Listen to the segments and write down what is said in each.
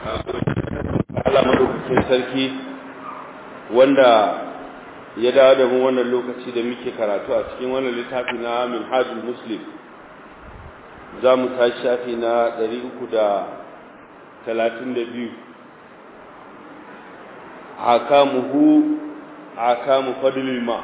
Allah madaukakin sarki wanda ya dawo da mu wannan lokaci da muke karatu a cikin wannan littafi na Minhajul Muslim za mu tashi shafi na 332 hakamuhu hakamu fadlil ma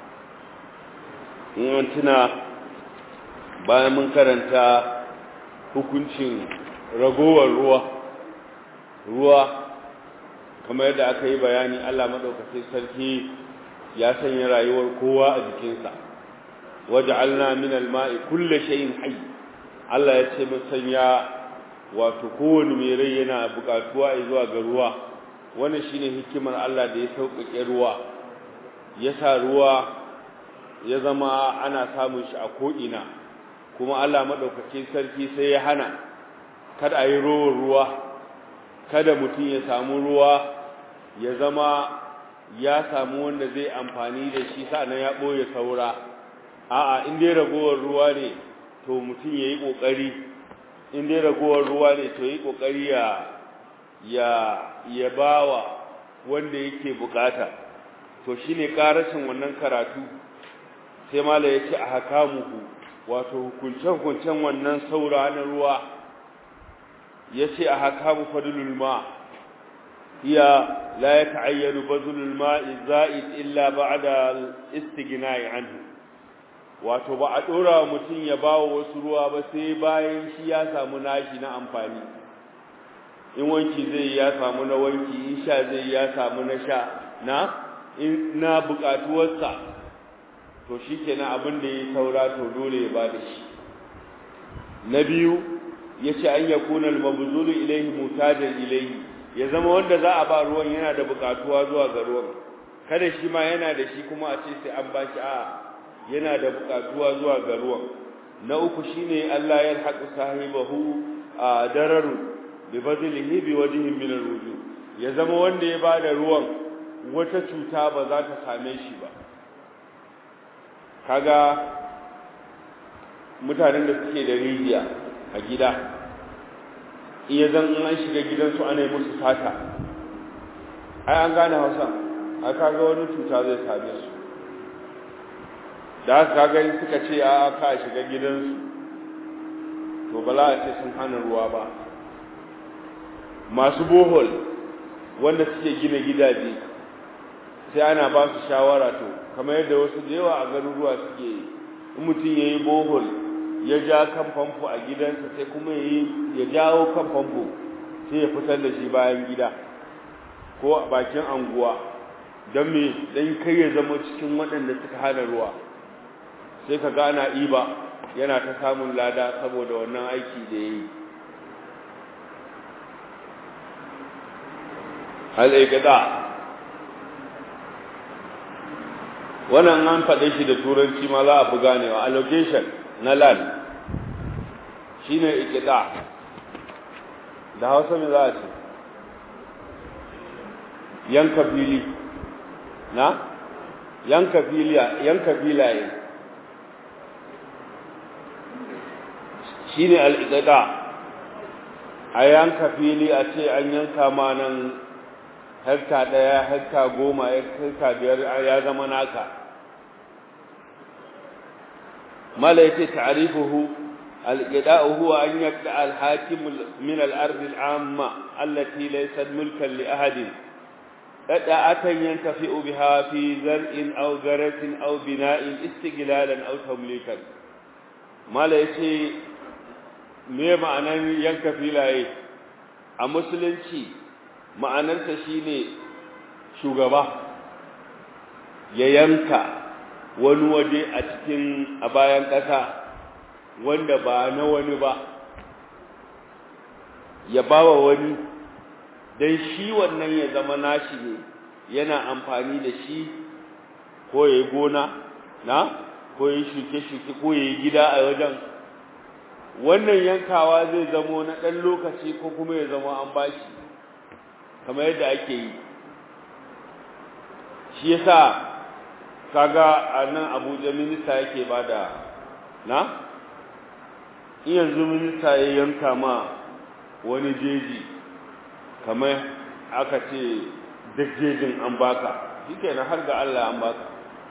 in tuna bayan mun karanta hukuncin ragowar ruwa ruwa kamar yadda aka yi bayani Allah madaukakin sarki ya sanya rayuwar kowa a jikinsa waja'alna min al-ma'i kulli shay'in hayy Allah ya ce mun sanya wato kowane mai rai yana bukatuwa zuwa ga ruwa wannan shine hikimar Allah da ya sauƙaƙe ruwa ya sa ruwa ya zama ana samun shi a ko'ina kuma Allah madaukakin sarki sai ya hana kada a yi rowar ruwa kada mutum ya samu ruwa ya zama ya samu wanda zai amfani da shi sa'annan ya ɓoye saura a'a in dai ragowar ruwa ne to mutum ya yi ƙoƙari in dai ragowar ruwa ne to yi ƙoƙari ya ya ya bawa wanda yake bukata to shine karashin wannan karatu sai mala ya ce a hakamuhu wato hukunce-hukuncen wannan saura na ruwa ya ce a hakamu fadlul ma hiya la ya ta'ayyanu bazulul ma'i za'id illa ba'da istighna'i anhu wato ba a dora mutum ya bawa wasu ruwa ba sai bayan shi ya samu nashi na amfani in wanki zai ya samu na wanki in sha zai ya samu na sha na in na bukatuwarsa to shikenan abin da ya saura to dole ya bada shi na biyu yace an yakuna al-mabzulu ilayhi mutajan ilayhi ya zama wanda za a ba ruwan yana da bukatuwa zuwa ga ruwan kada shi ma yana da shi kuma a ce sai an bashi a yana da bukatuwa zuwa ga ruwan na uku shine Allah ya haƙu sahibahu a dararu bi bazilihi bi wajhin min al-wujuh ya zama wanda ya bada ruwan wata cuta ba za ta same shi ba kaga mutanen da suke da rijiya a gida iya zan in an shiga gidansu ana yi musu sata ai an gane hausa a kaga wani cuta zai same su da haka kaga suka ce a ka shiga gidansu to bala a ce sun hana ruwa ba masu bohol wanda suke gina gidaje sai ana ba su shawara to kamar yadda wasu da yawa a garuruwa suke yi in mutum ya yi bohol ya ja kan famfo a gidansa sai kuma ya jawo kan famfo sai ya fitar da shi bayan gida ko a bakin anguwa don me dan kai ya zama cikin waɗanda suka hana ruwa sai ka gana iba yana ta samun lada saboda wannan aiki da ya yi al'aikada wannan an faɗe shi da turanci ma za a fi ganewa allocation na land shi ne ikida da hausa mai za a ce yanka fili na yanka yanka filaye shi ne al'ikida a yanka fili a ce an yanka ma nan hekta ɗaya hekta goma hekta biyar ya zama naka mala yace ta'rifuhu al-qida'u huwa an yabda al-hakim min al-ard al-amma allati laysat mulkan li ahadin qada'atan yantafi'u biha fi zar'in aw garatin aw bina'in istighlalan aw tamlikan mala yace me ma'anan yanka filaye a musulunci ma'anarsa shine shugaba ya yanka wani waje a cikin a bayan ƙasa wanda ba na wani ba ya bawa wani don shi wannan ya zama nashi ne yana amfani da shi ko ya yi gona na ko ya yi shuke-shuke ko ya yi gida a wajen wannan yankawa zai zamo na ɗan lokaci ko kuma ya zama an bashi kamar yadda ake yi shi yasa kaga a nan abuja minista yake bada na in yanzu minista ya yanka ma wani jeji kamar aka ce dajjejin an baka shi kenan har ga Allah an baka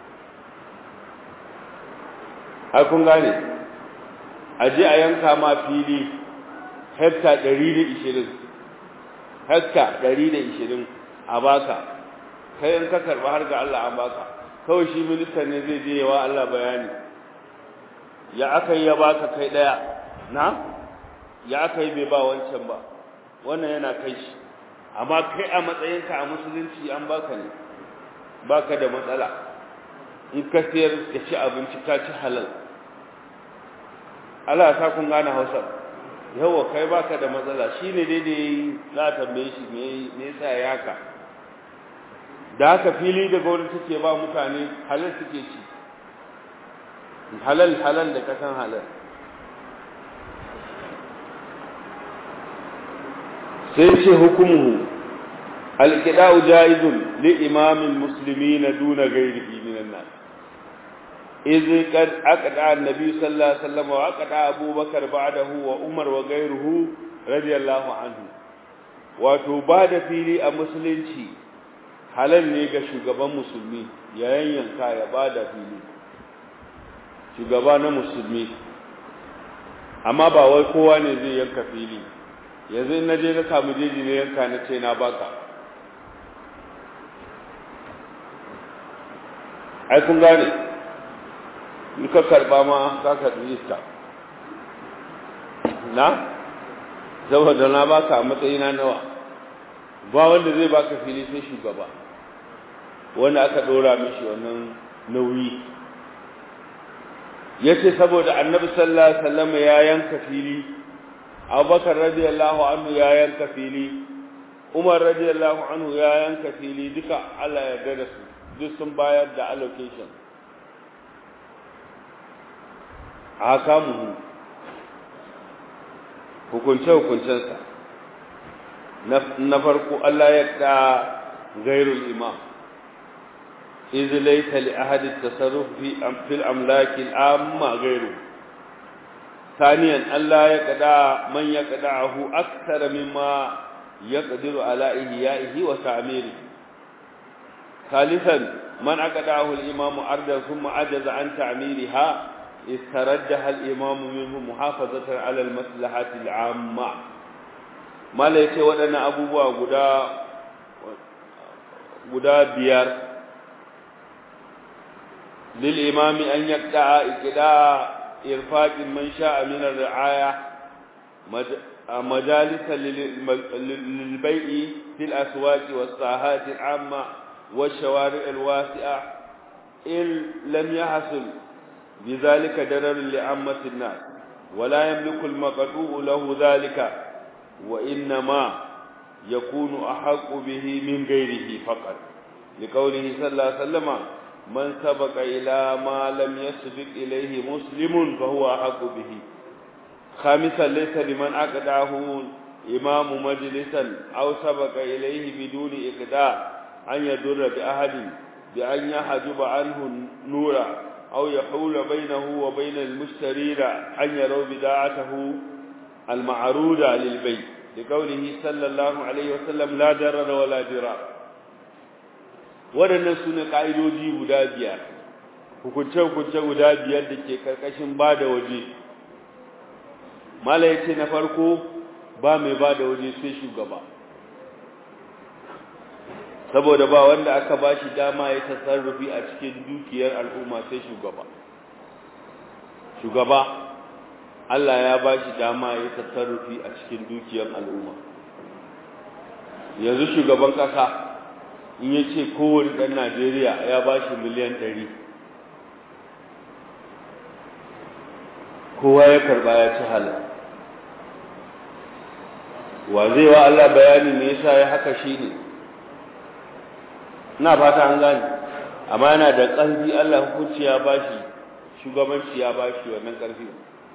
har kun gane a je a yanka ma fili hekta 120 hekta 120 a baka kai in ka karba har ga Allah an baka kawai shi ministan ne zai je yawa Allah bayani ya aka yi ya baka kai daya na ya aka yi bai ba wancan ba wannan yana kai shi amma kai a matsayinka a musulunci an baka ne baka da matsala in ka siyar ka ci abinci ka ci halal Allah ya sa kun gane Hausa yawa kai baka da matsala shine daidai za ta tambaye shi me me yasa ya haka da haka fili da gwamnati take ba mutane halal suke ci halal halal da kasan halal sai ce hukumuhu alqida'u jaizun li imamil muslimina duna ghairihi minan nas إذ قد أقدع النبي صلى الله عليه وسلم وأقدع أبو بكر بعده وعمر وغيره رضي الله عنه wato ba da fili a musulunci halal ne ga shugaban musulmi ya yanyanka ya ba da fili shugaba na musulmi amma ba wai kowa ne zai yanka fili yanzu in na je na samu jeji ne yanka na ce na baka ai kun gane in ka karba ma ka karbi iska na saboda na baka a matsayina nawa ba wanda zai baka fili sai shugaba wanda aka dora mishi wannan nauyi yace saboda annabi sallallahu alaihi wasallam ya yanka fili abubakar radiyallahu anhu ya yanka fili umar radiyallahu anhu ya yanka fili duka Allah ya yarda da su duk sun bayar da allocation akamuhu hukunce-hukuncensa na farko Allah ya da gairul imam izi laita li ahadi tasarruf fi fil amlaki amma gairu ثانيا الله يقدع من يقدعه أكثر مما يقدر على إحيائه وتعميره ثالثا من أقدعه الإمام أرضا ثم عجز عن تعميرها استرجح الإمام منه محافظة على المصلحة العامة ما ليس ودنا أبو غدا غدا بيار للإمام أن يقطع إقداء إرفاق من شاء من الرعاية مجالس للبيع في الأسواق والساحات العامة والشوارع الواسعة إن لم يحصل بذلك درر لعامة الناس ولا يملك المقطوع له ذلك وإنما يكون أحق به من غيره فقط لقوله صلى الله عليه وسلم من سبق إلى ما لم يسبق إليه مسلم فهو أحق به خامسا ليس لمن أقدعه إمام مجلسا أو سبق إليه بدون إقداع أن يدر بأحد بأن يحجب عنه نورا أو يحول بينه وبين المشترين أن يروا بداعته المعروضة للبيع لقوله صلى الله عليه وسلم لا ضرر ولا ضرار waɗannan su ne ƙa'idoji guda biyar hukunce-hukunce guda biyar da ke ƙarƙashin ba da waje mala ya ce na farko ba mai ba da waje sai shugaba saboda ba wanda aka ba shi dama ya tasarrufi a cikin dukiyar al'umma sai shugaba shugaba Allah ya ba shi dama ya tasarrufi a cikin dukiyar al'umma yanzu shugaban ƙasa in ya ce kowane ɗan Najeriya ya ba shi miliyan ɗari kowa ya karɓa ya ci halar wa zai wa Allah bayani me yasa ya haka shi ne ina fata an gane amma yana da ƙarfi Allah hukunci ya ba shi shugabanci ya ba shi wannan ƙarfi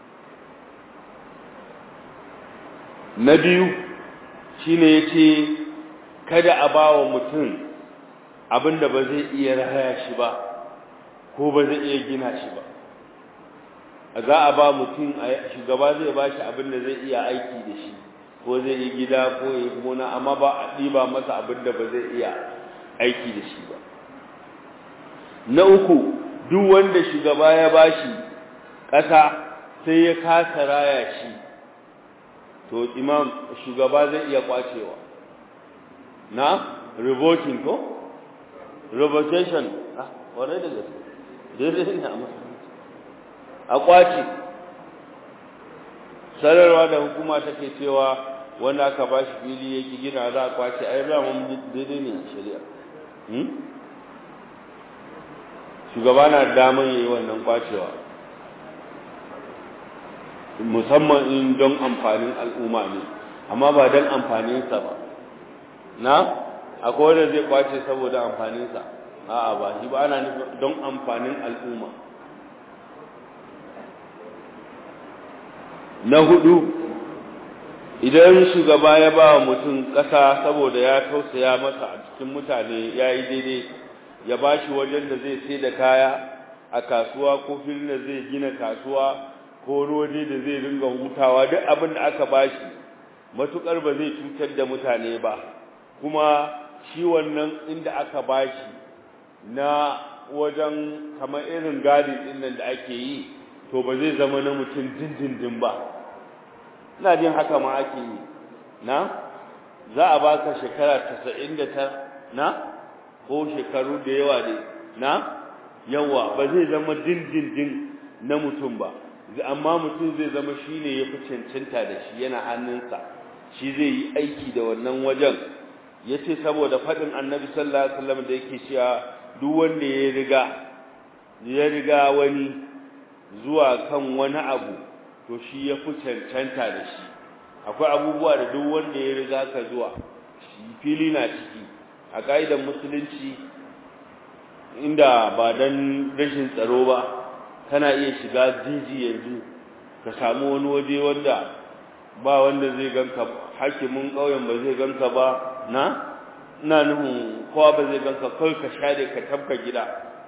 na biyu shine ya ce kada a ba wa mutum abinda ba zai iya raya shi ba ko ba zai iya gina shi ba za a ba mutum shugaba zai ba shi abinda zai iya aiki da shi ko zai yi gida ko yi gona amma ba a ɗiba masa abin da ba zai iya aiki da shi ba na uku duk wanda shugaba ya bashi ƙasa sai ya kasa raya shi to imam shugaba zai iya kwacewa na revoking ko revocation ah wane da gaske daidai ne a musulunci a kwace sararwa da hukuma take cewa wanda aka ba shi fili yake gina za a kwace ai ba mun daidai ne a shari'a shugaba na daman yayi wannan kwacewa musamman in don amfanin al'umma ne amma ba don amfaninsa ba na akwai wanda zai kwace saboda amfaninsa a'a ba shi ba ana nufin don amfanin al'umma na hudu idan shugaba ya ba wa mutum ƙasa saboda ya tausaya masa a cikin mutane ya yi daidai ya ba shi wajen da zai sai da kaya a kasuwa ko filin da zai gina kasuwa ko rodi da zai ringa hutawa duk abin da aka ba shi matuƙar ba zai cutar da mutane ba kuma shi wannan inda aka ba shi na wajen kamar irin gadi ɗin nan da ake yi to ba zai zama na mutum dindindin ba ina jin haka ma ake yi na za a baka shekara tasa'in da ta na ko shekaru da yawa ne na yawa ba zai zama dindindin na mutum ba amma mutum zai zama shi ne ya fi cancanta da shi yana hannunsa shi zai yi aiki da wannan wajen ya ce saboda faɗin annabi sallallahu alaihi wasallam da yake cewa duk wanda ya riga ya riga wani zuwa kan wani abu to shi ya fi cancanta da shi akwai abubuwa da duk wanda ya riga ka zuwa fili na ciki a ƙa'idar musulunci inda ba don rashin tsaro ba kana iya shiga jiji yanzu ka samu wani waje wanda ba wanda zai ganka hakimin ƙauyen ba zai ganka ba na ina nufin kowa ba zai ganka kawai ka share ka tabka gida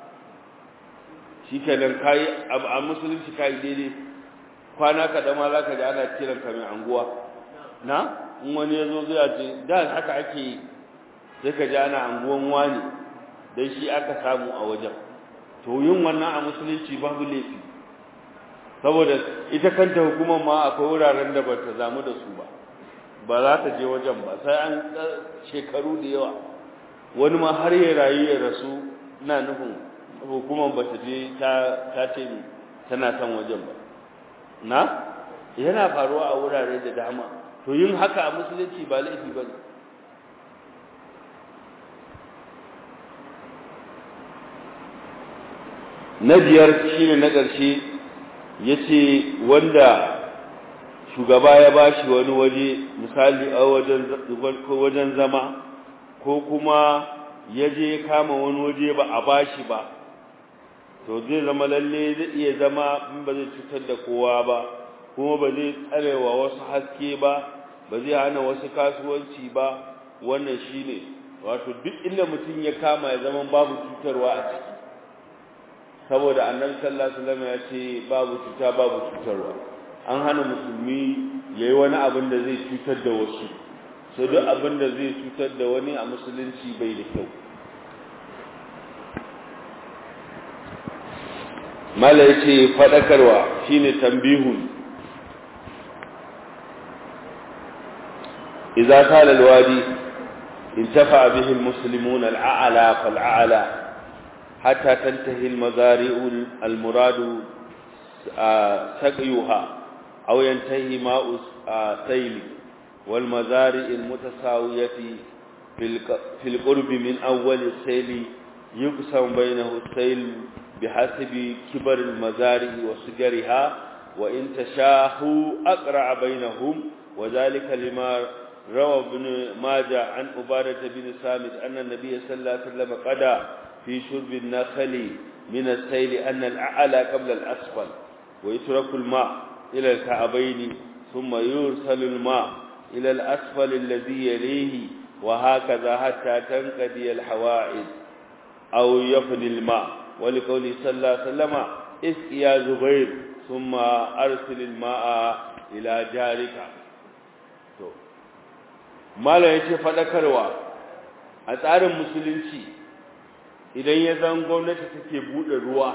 shi kenan kayi a musulunci kayi daidai kwana kaɗan ma za ka ji ana kiran ka mai anguwa na in wani ya zo zai ce da haka ake yi sai ka ji ana anguwan wani dan shi aka samu a wajen to yin wannan a musulunci babu laifi saboda ita kanta hukumar ma akwai wuraren da ba ta zamu da su ba ba za ta je wajen ba sai an shekaru da yawa wani ma har ya rayu ya rasu ina nufin hukumar ba ta je ta ce tana son wajen ba na yana faruwa a wurare da dama to yin haka a musulunci ba laifi ba ne na biyar shi ne na ƙarshe ya ce wanda shugaba ya ba shi wani waje misali a wajen zama ko kuma ya je kama wani waje ba a ba shi ba to zai zama lalle zai iya zama in ba zai cutar da kowa ba kuma ba zai tsarewa wasu haske ba ba zai hana wasu kasuwanci ba wannan shi ne wato duk inda mutum ya kama ya zama babu cutarwa a ciki saboda annabi sallallahu alaihi wasallam ya ce babu cuta babu cutarwa an hana musulmi yayi wani abin da zai cutar da wasu sai duk abin da zai cutar da wani a musulunci bai da kyau mala yace fadakarwa shine tambihun idza tala alwadi intafa bihi almuslimun al'ala fal'ala حتى تنتهي المزارع المراد سقيها أو ينتهي ماء سيل والمزارع المتساوية في القرب من أول السيل يقسم بينه السيل بحسب كبر المزارع وصغرها وإن تشاهوا أقرع بينهم وذلك لما روى ابن ماجه عن عبادة بن سامت أن النبي صلى الله عليه وسلم قدى في شرب النخل من السيل أن الأعلى قبل الأسفل ويترك الماء إلى الكعبين ثم يرسل الماء إلى الأسفل الذي يليه وهكذا حتى تنقضي الحوائج أو يفني الماء ولقوله صلى الله عليه وسلم اسق يا زبير ثم أرسل الماء إلى جارك malam ya ce faɗakarwa a tsarin musulunci idan ya zan gwamnati take buɗe ruwa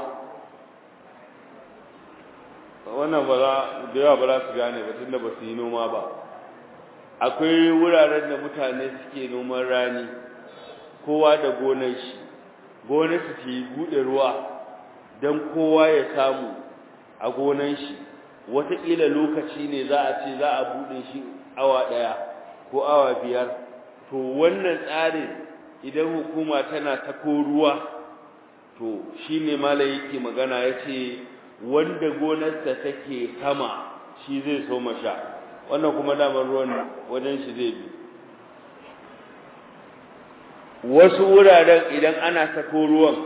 wannan ba za da yawa ba za su gane ba tunda ba su yi noma ba akwai wuraren da mutane suke noman rani kowa da gonar shi gonar su ke buɗe ruwa don kowa ya samu a gonar shi wataƙila lokaci ne za a ce za a buɗe shi awa ɗaya ko awa biyar to wannan tsarin idan hukuma tana tako ruwa to shi ne mala yake magana ya ce wanda gonarsa take sama shi zai so sha wannan kuma damar ruwan wajen shi zai bi wasu wuraren idan ana sako ruwan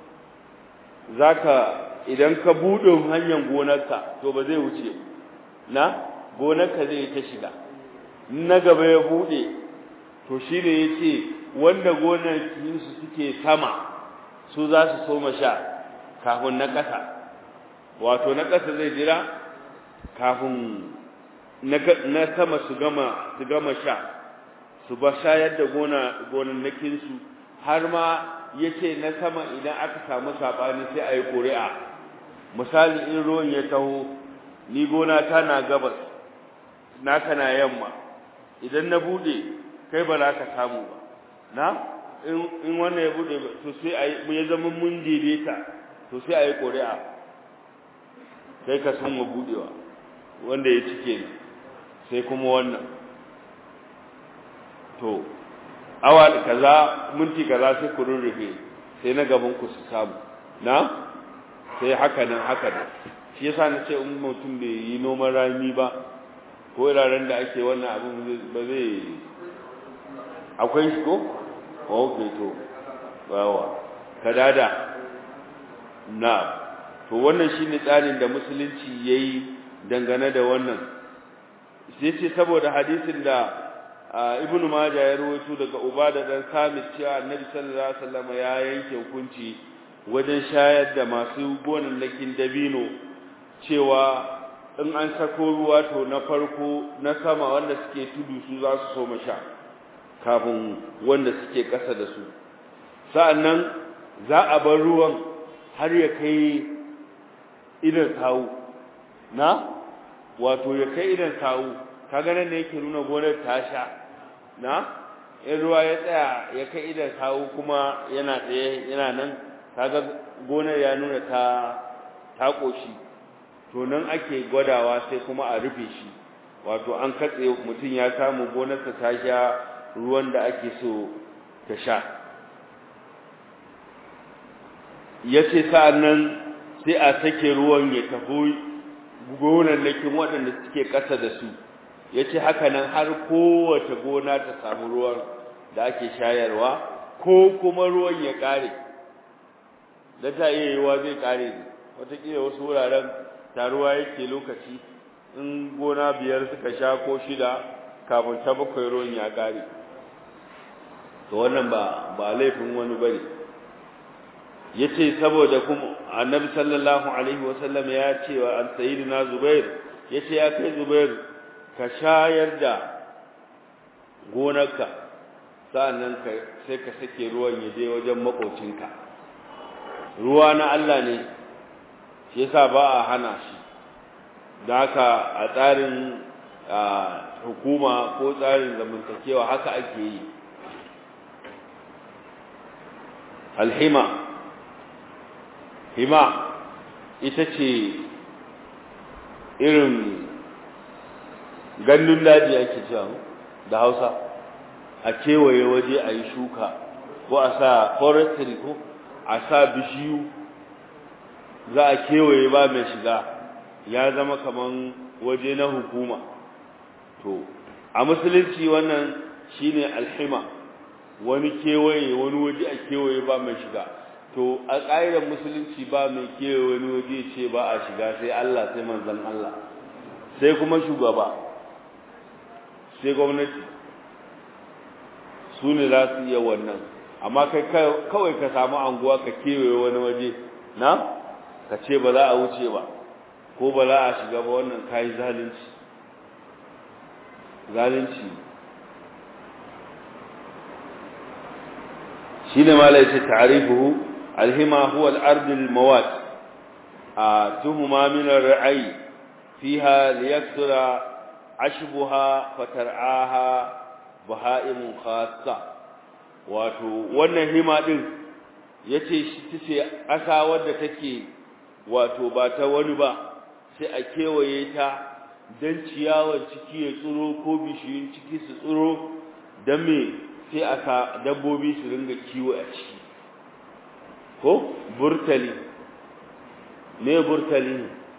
zaka idan ka buɗe hanyar gonarka to ba zai wuce na gonarka zai ta shiga na gaba ya buɗe to shi ne ya ce wanda gonakinsu suke sama su za su soma sha kafin na ƙasa wato na ƙasa zai jira kafin na sama su gama su gama sha su ba shayar da gona gonannakinsu har ma ya ce na sama idan aka samu saɓani sai a yi ƙuri'a misali in ruwan ya taho ni gona ta na gabas naka na yamma idan na buɗe kai ba za ka samu ba na in wannan ya buɗe to sai a yi ya zama mun daidaita to sai a yi ƙuri'a sai ka san wa buɗewa wanda ya cike ni sai kuma wannan to awa kaza minti kaza sai ku rurrufe sai na gaban ku su samu na sai haka nan haka nan shi yasa na ce in mutum bai yi noman rami ba ko iraren da ake wannan abin ba zai akwai shi ko ok to bawa kadada na to wannan shine tsarin da musulunci yayi dangane da wannan sai ce saboda hadisin da ibn majah ya rawaito daga ubada dan samit cewa annabi sallallahu alaihi wasallam ya yanke hukunci wajen shayar da masu gonannakin dabino cewa in an sako ruwa to na farko na sama wanda suke tudu su za su so sha kafin wanda suke ƙasa da su sa'annan za a bar ruwan har ya kai idan sawu na wato ya kai idan sawu kaga nan ne yake nuna gonar ta sha na in ruwa ya tsaya ya kai idan sawu kuma yana tsaye yana nan kaga gonar ya nuna ta ta koshi to nan ake gwadawa sai kuma a rufe shi wato an katse mutum ya samu gonarsa ta sha ruwan da ake so ta sha yace sa'annan sai a sake ruwan ya tafi gonannakin waɗanda suke ƙasa da su yace haka nan har kowace gona ta samu ruwan da ake shayarwa ko kuma ruwan ya ƙare da ta iya yiwuwa zai ƙare ne wataƙila wasu wuraren taruwa yake lokaci in gona biyar suka sha ko shida kafin ta bakwai ruwan ya ƙare to wannan ba ba laifin wani bane yace saboda kuma annabi sallallahu alaihi wasallam ya ce wa an sayyidina zubair yace ya kai zubair ka shayar da gonarka sa'annan ka sai ka sake ruwan ya je wajen makocinka ruwa na Allah ne shi yasa ba a hana shi da haka a tsarin hukuma ko tsarin zamantakewa haka ake yi alhima hima ita ce irin gandun daji ake cewa da hausa a kewaye waje a yi shuka ko a sa forestry ko a sa bishiyu za a kewaye ba mai shiga ya zama kaman waje na hukuma to a musulunci wannan shine alhima wani kewaye wani waje a kewaye ba mai shiga to a ƙa'idar musulunci ba mai kewaye wani waje ce ba a shiga sai Allah sai manzon Allah sai kuma shugaba sai gwamnati su ne za su iya wannan amma kai kawai ka samu anguwa ka kewaye wani waje na ka ce ba za a wuce ba ko ba za a shiga ba wannan kayi zalunci zalunci shine malai ce ta'rifuhu alhima huwa al-ard al-mawat tuhuma min ar-ra'i fiha liyakthura ashbuha fatar'aha bahaimun khassa wato wannan hima din yace shi tace asa wadda take wato ba ta wani ba sai a kewaye ta dan ciyawar ciki ya tsuro ko bishiyun ciki su tsuro dan me sai aka dabbobi su ringa kiwo a ciki ko burtali me burtali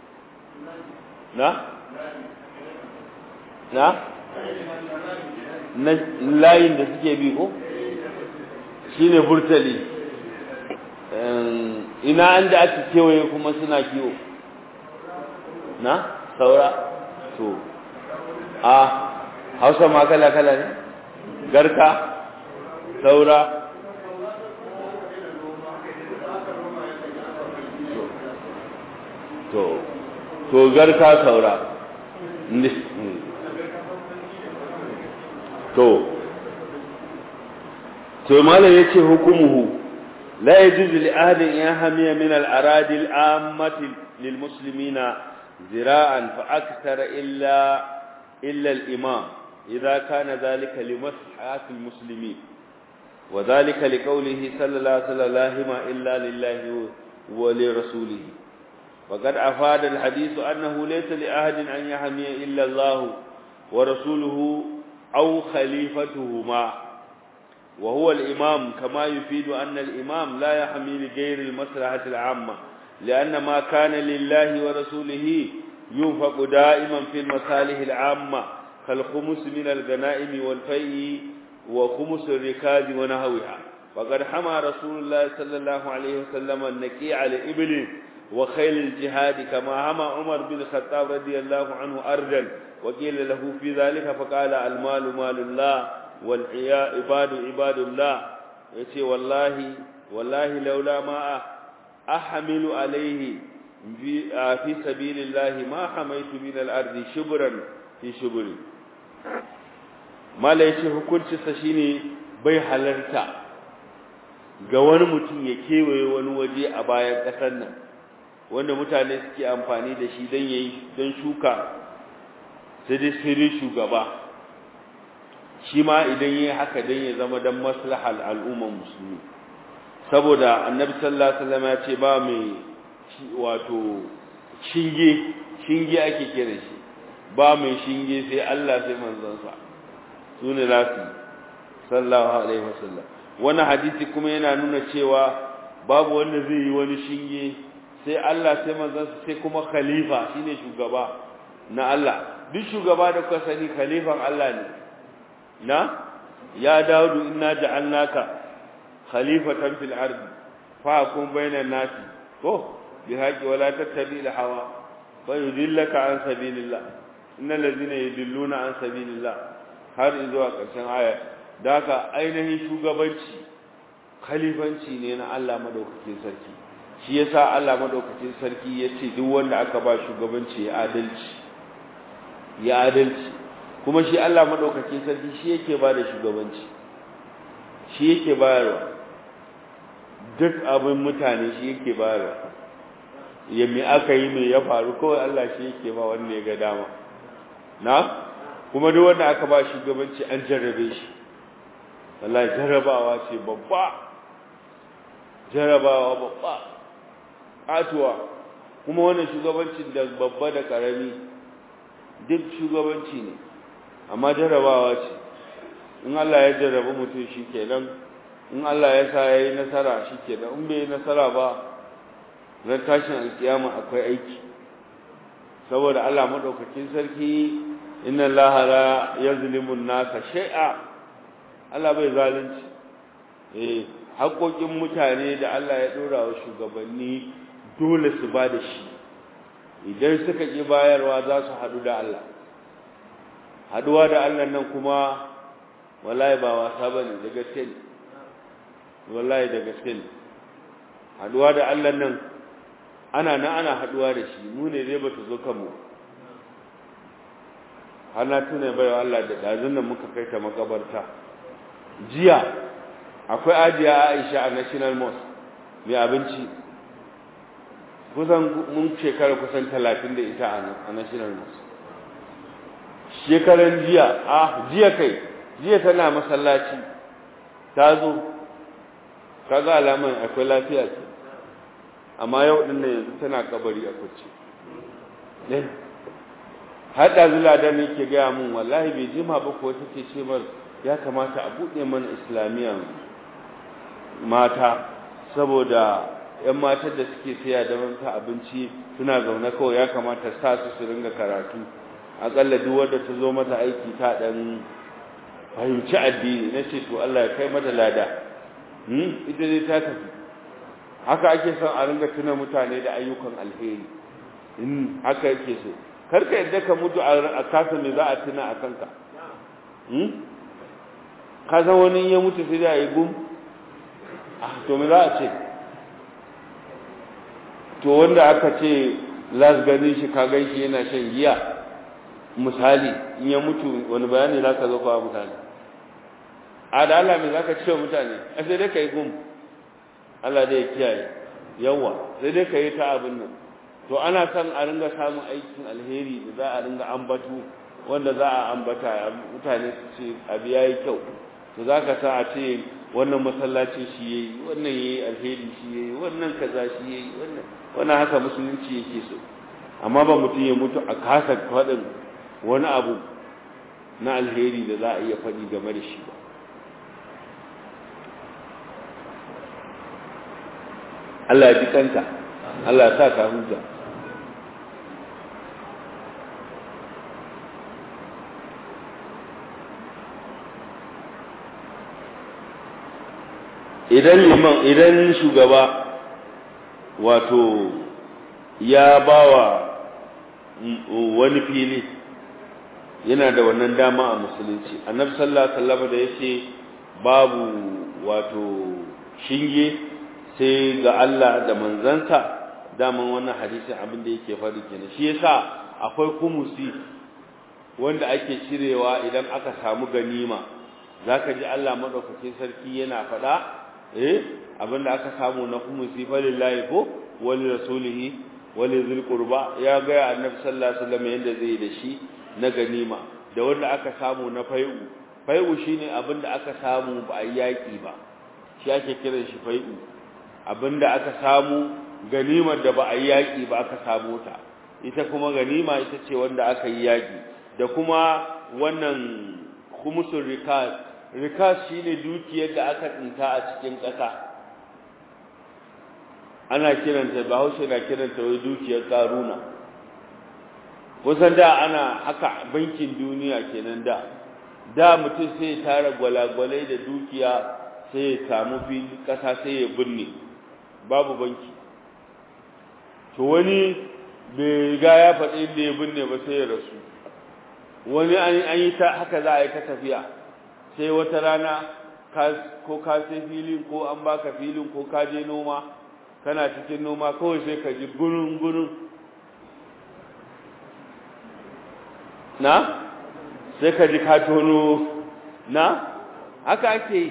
na na na layin da suke bi ko shine burtali ina an da aka kewaye kuma suna kiwo na saura to a hausa ma kala kala ne garka saura to to garka saura to to malam yace hukumuhu la yajuzu li ahadin yahmiya min al-aradi al-ammati lil muslimina zira'an fa akthara illa illa al-imam idha kana dhalika li maslahat al-muslimin wa dhalika li qawlihi sallallahu alaihi wa sallam illa lillahi wa li rasulihi وقد أفاد الحديث أنه ليس لأحد أن يحمي إلا الله ورسوله أو خليفتهما وهو الإمام كما يفيد أن الإمام لا يحمي لغير المصلحة العامة لأن ما كان لله ورسوله ينفق دائما في المصالح العامة كالخمس من الغنائم والفيء وخمس الركاز ونهوها وقد حمى رسول الله صلى الله عليه وسلم النكيع لإبل وخيل الجهاد كما هم عمر بن الخطاب رضي الله عنه أرجل وقيل له في ذلك فقال المال مال الله والعياء عباد عباد الله يتي والله والله لولا ما أحمل عليه في سبيل الله ما حميت من الأرض شبرا في شبر ما ليش hukunci sa shine bai halarta ga wani mutum ya kewaye wani waje a bayan ƙasar nan wanda mutane suke amfani da shi don yayi don shuka sai dai sai shugaba shi ma idan yayi haka dan ya zama dan maslahal al'ummar musulmi saboda annabi sallallahu alaihi wasallam ya ce ba mai wato shinge shinge ake kira shi ba mai shinge sai Allah sai manzon sa sune lafi sallallahu alaihi wasallam wannan hadisi kuma yana nuna cewa babu wanda zai yi wani shinge sai Allah sai manzansa sai kuma khalifa shine shugaba na Allah duk shugaba da kuka sani khalifan Allah ne na ya Dawudu inna ja'alnaka khalifatan fil ardi fahkum bainan nasi ko bi haqi wala tattabi al hawa fa yudillaka an sabilillah innal ladhina yudilluna an sabilillah har zuwa ƙarshen aya da haka ainihin shugabanci khalifanci ne na Allah madaukakin sarki shi yasa Allah madaukakin sarki yace duk wanda aka ba shugabanci ya adalci ya adalci kuma shi Allah madaukakin sarki shi yake ba da shugabanci shi yake bayarwa duk abin mutane shi yake bayarwa ya me aka yi me ya faru kawai Allah shi yake ba wanda ya ga dama na kuma duk wanda aka ba shugabanci an jarrabe shi wallahi jarrabawa ce babba jarrabawa babba atuwa kuma wannan shugabancin da babba da karami duk shugabanci ne amma jarrabawa ce in Allah ya jarraba mutum shikenan in Allah ya sa yayi nasara shikenan in bai nasara ba ran tashin alkiyama akwai aiki saboda Allah madaukakin sarki inna Allah la yazlimu an-nasa shay'a Allah bai zalunci eh haƙoƙin mutane da Allah ya dora wa shugabanni dole su ba da shi idan suka ƙi bayarwa za su haɗu da Allah haɗuwa da Allah nan kuma wallahi ba wasa ba ne da gaske ne wallahi da gaske ne haɗuwa da Allah nan ana na ana haɗuwa da shi mu ne dai ba ta zo kanmu har na tuna bai Allah da ɗazun nan muka kai ta makabarta jiya akwai ajiya aisha a national mosque mai abinci kusan mun shekara kusan talatin da ita a national mosque shekaran jiya a jiya kai jiya tana masallaci ta zo kaga alaman akwai lafiya ce amma yau din nan yanzu tana kabari a kwance ne har da zula da ne ke gaya mun wallahi bai jima ba ko take ce mar ya kamata a buɗe mana islamiyya mata saboda yan matar da suke saya da manta abinci suna zaune kawai ya kamata sa su su ringa karatu akalla duk wanda ta zo mata aiki ta dan fahimci addini na ce to Allah ya kai mata lada hmm ita dai ta tafi haka ake son a ringa tuna mutane da ayyukan alheri in haka yake so karka yadda ka mutu a kasa me za a tuna a kanka hmm ka san wani ya mutu sai da yi gum ah to me za a ce to wanda aka ce las gani shi ka gan shi yana shan giya misali in ya mutu wani bayani za ka zo kawo mutane a da Allah mai za ka ce mutane a sai dai ka yi gum Allah dai kiyaye yawa sai dai ka yi ta abin nan to ana son a ringa samun aikin alheri da za a ringa ambatu wanda za a ambata mutane su ce abu ya yi kyau to za ka sa a ce wannan masallacin shi ya yi wannan ya yi alheri shi ya yi wannan kaza shi ya yi wannan wannan haka musulunci yake so amma ba mutum ya mutu a kasa faɗin wani abu na alheri da za a iya faɗi game da shi ba Allah ya ji kanta Allah ya sa ka huta idan liman idan shugaba wato ya bawa wani fili yana da wannan dama a musulunci annabi sallallahu alaihi wasallam da yace babu wato shinge sai ga Allah da manzansa daman wannan hadisin abin da yake faɗi kenan shi yasa akwai kumusi wanda ake cirewa idan aka samu ganima zaka ji Allah madaukakin sarki yana faɗa eh abinda aka samu na kumusi falillahi ko wali rasulihi wali zil qurba ya ga annabi sallallahu alaihi wasallam yanda zai da shi na ganima da wanda aka samu na fai'u fai'u shine abinda aka samu ba a yaki ba shi ake kiran shi fai'u abinda aka samu ganimar da ba a yaki ba aka samu ta ita kuma ganima ita ce wanda aka yi yaki da kuma wannan khumusul rikas rikas shine dukiyar da aka tsinta a cikin ƙasa ana kiranta bahaushe na kiranta wai dukiyar karuna kusan da ana haka bankin duniya kenan da da mutum sai ya tara gwalagwalai da dukiya sai ya samu fili ƙasa sai ya binne babu banki to wani bai riga ya faɗi inda ya binne ba sai ya rasu wani an yi ta haka za a yi ta tafiya sai wata rana ko ka sai filin ko an baka filin ko ka je noma kana cikin noma kawai sai ka ji gurin gurin na sai ka ji ka tono na haka ake yi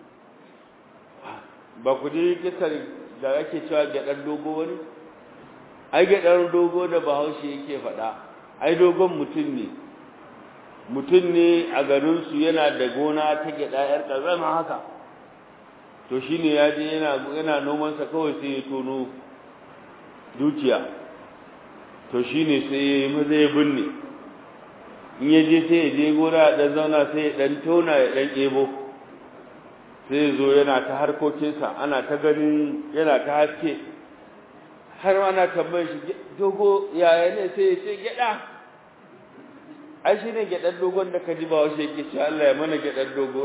ba ku ji kisar da ake cewa gyaɗar dogo wani ai gyaɗar dogo da bahaushe yake faɗa ai dogon mutum ne mutum ne a garinsu yana da gona ta gyaɗa ‘yar ƙazama haka to shi ne ya je yana nomansa kawai sai ya tono dukiya to shi ne sai ya yi maza ya binne in ya je sai ya je gona ya ɗan zauna sai ya ɗan tona ya ɗan ɗebo sai ya zo yana ta harkokinsa ana ta ganin yana ta haske har ana tambayar shi dogo yaya ne sai ya ce gyaɗa ai shi ne gyaɗar dogon da ka ji ba wasu yake cewa Allah ya mana gyaɗar dogo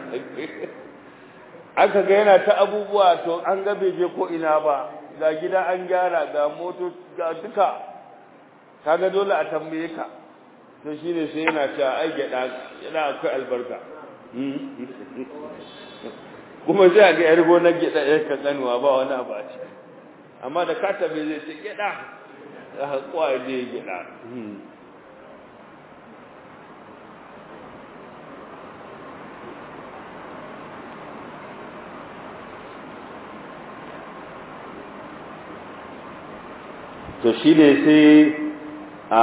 aka ga yana ta abubuwa to an ga bai je ko ina ba ga gida an gyara ga moto ga duka kaga dole a tambaye ka to shi ne sai yana cewa ai gyaɗa yana akwai albarka kuma sai a ga yar gonar gyaɗa yar kankanuwa ba wani abu a ciki amma da ka tabe zai ce gyaɗa a haƙuwa je gyaɗa to shine sai a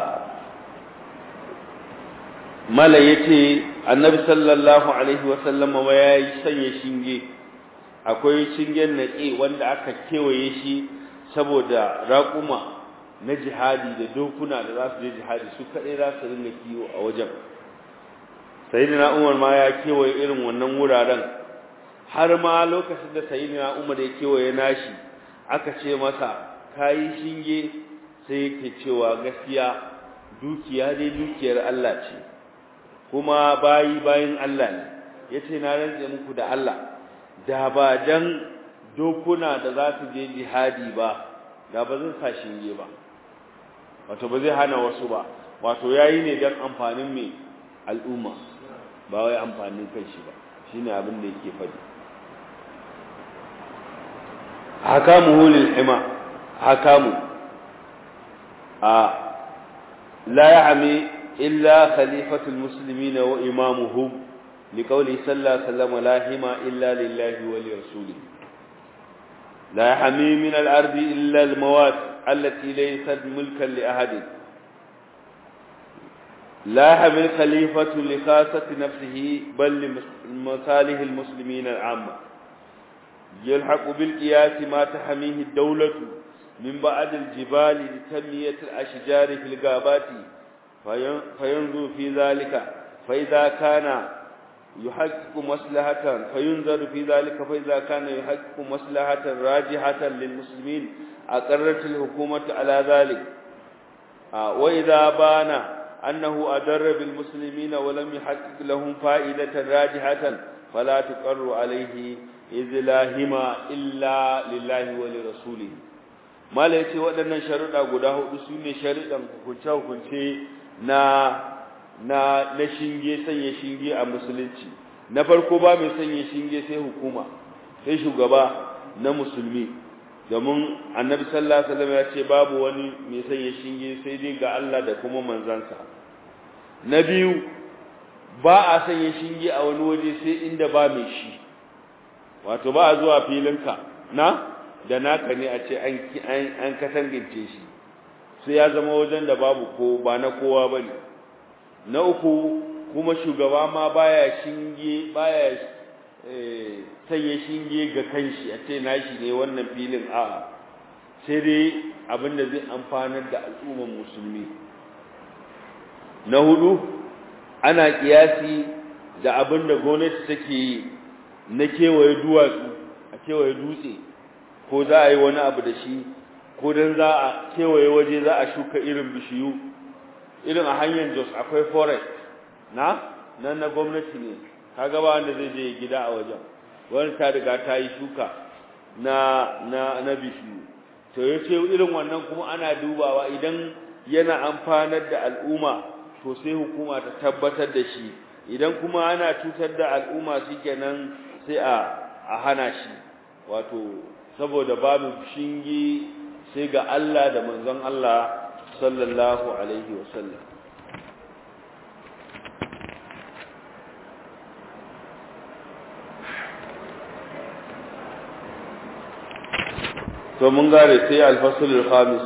mala yace annabi sallallahu alaihi wasallam ma yayi sanya shinge akwai shingen naƙi wanda aka kewaye shi saboda raƙuma na jihadi da dokuna da za su je jihadi su kaɗai za su ringa kiwo a wajen sayyidina umar ma ya kewaye irin wannan wuraren har ma lokacin da sayyidina umar ya kewaye nashi aka ce masa kayi shinge sai yake cewa gaskiya dukiya dai dukiyar Allah ce kuma bayi bayin Allah ne yace na rantse muku da Allah da ba dan dokuna da za su je jihadi ba da ba zan sa shinge ba wato ba zai hana wasu ba wato yayi ne dan amfanin mai al'umma ba wai amfanin kanshi ba shine abin da yake faɗi hakamuhu lil hima hakamu a la ya'mi illa khalifatul muslimin wa imamuhum لقوله صلى الله عليه وسلم لا هما إلا لله ولرسوله لا يحمي من الأرض إلا المواد التي ليست ملكا لأحد لا يحمي الخليفة لخاصة نفسه بل لمصالح المسلمين العامة يلحق بالقياس ما تحميه الدولة من بعد الجبال لتنمية الأشجار في الغابات فينظر في ذلك فإذا كان يحقق مصلحة فينظر في ذلك فإذا كان يحقق مصلحة راجحة للمسلمين أقرت الحكومة على ذلك وإذا بان أنه أدر بالمسلمين ولم يحقق لهم فائدة راجحة فلا تقر عليه إذ لا هما إلا لله ولرسوله ما ليس waɗannan sharuɗa guda hudu su ne sharuɗan hukunce-hukunce na na na shinge sanya shinge a musulunci na farko ba mai sanya shinge sai hukuma sai shugaba na musulmi domin annabi sallallahu alaihi wasallam ya ce babu wani mai sanya shinge sai dai ga Allah da kuma manzansa na biyu ba a sanya shinge a wani waje sai inda ba mai shi wato ba a zuwa filinka na da naka ne a ce an an katangance shi sai ya zama wajen da babu ko ba na kowa bane na uku kuma shugaba ma baya shinge baya sanya shinge ga kanshi a ce nashi ne wannan filin a sai dai abinda zai amfanar da al'umman musulmi na hudu ana kiyasi da abinda gwamnati take yi na kewaye duwatsu a kewaye dutse ko za a yi wani abu da shi ko don za a kewaye waje za a shuka irin bishiyu irin a hanyar Jos akwai forest na nan na gwamnati ne kaga ba wanda zai je gida a wajen wani ta riga ta yi shuka na na na bishiyu to yace irin wannan kuma ana dubawa idan yana amfanar da al'umma to sai hukuma ta tabbatar da shi idan kuma ana cutar da al'umma shikenan sai a a hana shi wato saboda babu shingi sai ga Allah da manzon Allah sallallahu alaihi wasallam to mun gare sai al-fasl al-khamis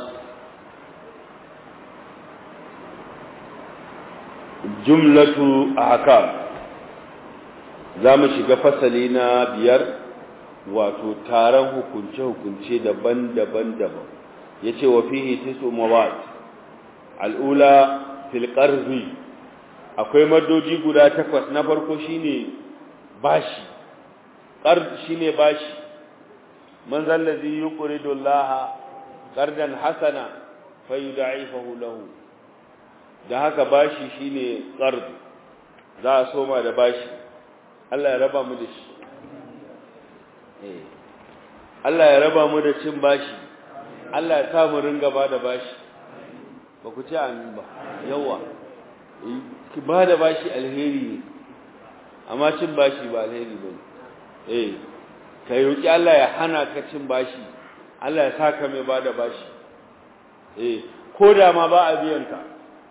jumlatu ahkam zamu shiga fasali na biyar wato taron hukunce hukunce daban-daban daban yace wa fihi tisu mawad al'ula fil qarzi akwai madoji guda takwas na farko shine bashi qard shine bashi man zallazi yuqridu Allah qardan hasana fayud'ifahu lahu da haka bashi shine qard za a soma da bashi Allah ya raba mu da shi eh Allah ya raba mu da cin bashi Allah ya sa mu ringa ba da bashi ba ku ci amin ba yawa ki ba da bashi alheri ne amma cin bashi ba alheri ba eh ka roki Allah ya hana ka cin bashi Allah ya sa ka mai ba da bashi eh ko da ma ba a biyan ka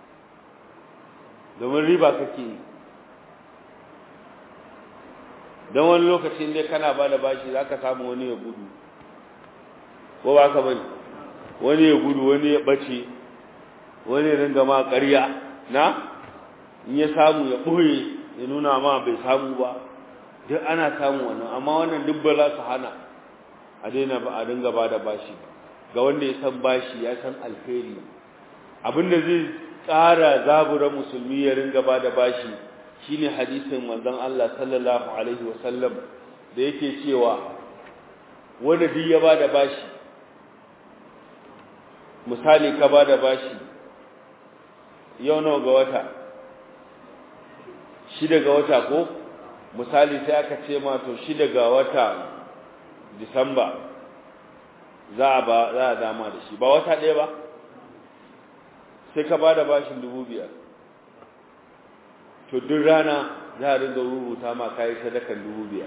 domin riba kake yi don wani lokacin dai kana ba da bashi za ka samu wani ya gudu ko ba ka bane wani ya gudu wani ya bace wani ya ringa ma ƙarya na in ya samu ya ɓoye ya nuna ma bai samu ba duk ana samu wannan amma wannan duk ba za su hana a daina ba a dinga ba da bashi ga wanda ya san bashi ya san alheri abinda zai tsara zabura musulmi ya ringa ba da bashi shine hadisin manzon Allah sallallahu alaihi wasallam da yake cewa wanda duk ya ba da bashi misali ka ba da bashi yau nawa ga wata shida ga wata ko misali sai aka ce ma to shida ga wata disamba za a ba za a dama da shi ba wata ɗaya ba sai ka ba da bashin dubu biyar to duk rana za a ringa rubuta ma kayi sadakan dubu biyar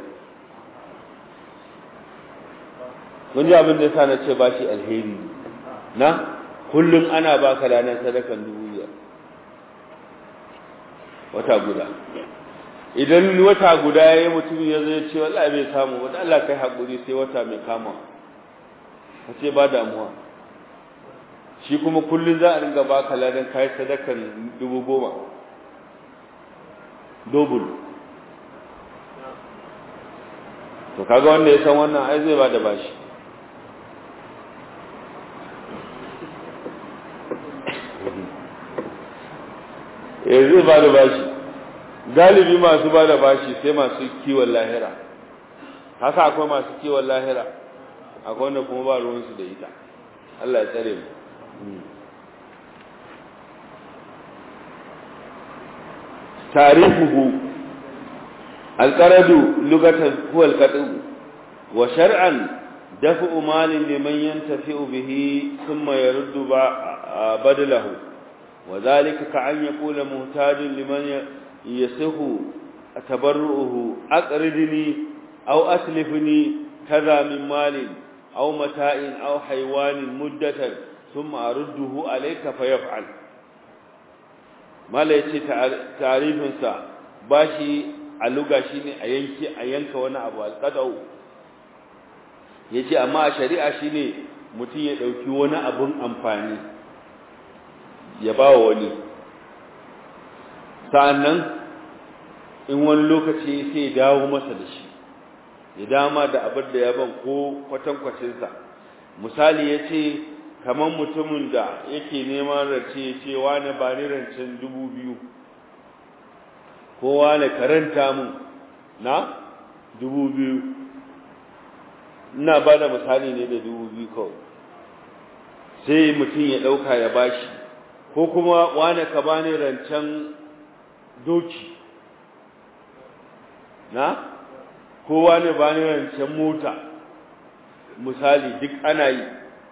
mun ji abin da ya sa na ce bashi alheri na kullum ana baka ranar sadakan dubu biyar wata guda idan wata guda ya yi mutum ya zai ce wallahi bai samu wata Allah kai haƙuri sai wata mai kama ka ce ba damuwa shi kuma kullum za a ringa baka ladan kai sadakan dubu goma dobul to kaga wanda ya san wannan ai zai ba da bashi eh zai ba da bashi galibi masu ba da bashi sai masu kiwon lahira haka akwai masu kiwon lahira akwai wanda kuma ba ruwansu da ita Allah ya tsare mu tarihuhu alqaradu lugatan huwa alqadu wa shar'an daf'u malin liman yantafi'u bihi thumma yaruddu badalahu وذلك كأن يقول محتاج لمن يصح تبرؤه أقرضني أو أسلفني كذا من مال أو متاع أو حيوان مدة ثم أرده عليك فيفعل ما ليس تعريف سا باشي اللغة شيني أينك أينك وانا أبو القدو yace amma a shari'a shine mutum ya dauki wani abun amfani ya ba wa wani sa'annan in wani lokaci sai ya dawo masa da shi ya dama da abin da ya ban ko kwatankwacinsa misali ya ce kamar mutumin da yake neman rance ya ce wane ba ni rancen dubu biyu ko wane karanta mun na dubu biyu ina ba da misali ne da dubu biyu kawai sai mutum ya ɗauka ya bashi ko kuma wane ka bani rancen doki na ko wane bani rancen mota misali duk ana yi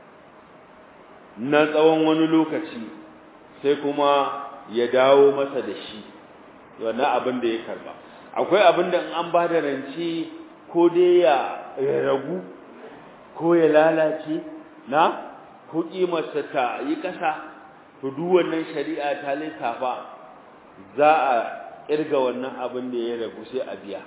na tsawon wani lokaci sai kuma ya dawo masa da shi wannan abin da ya karba akwai abin da in an ba da rance ko dai ya ragu ko ya lalace na ko kimarsa ta yi ƙasa to duk wannan shari'a ta lissafa za a kirga wannan abin da ya ragu sai a biya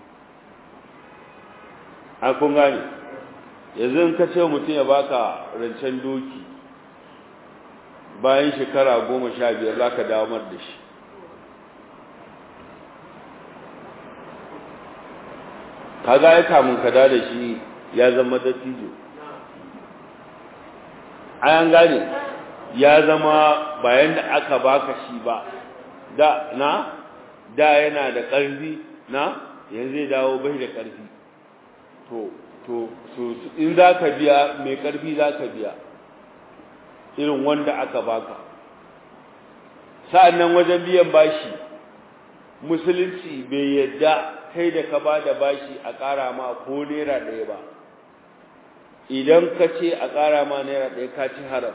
a kun gane yanzu in ka ce mutum ya baka rancen doki bayan shekara goma sha biyar za ka damar da shi kaga ya kamun ka da shi ya zama dattijo an gane ya zama bayan da aka baka shi ba da na da yana da ƙarfi na yanzu zai dawo bai da ƙarfi to to so in za ka biya mai ƙarfi za ka biya irin wanda aka baka sa'annan wajen biyan bashi musulunci bai yadda kai da ka ba da bashi a ƙara ma ko naira ɗaya ba idan ka ce a ƙara ma naira ɗaya ka ci haram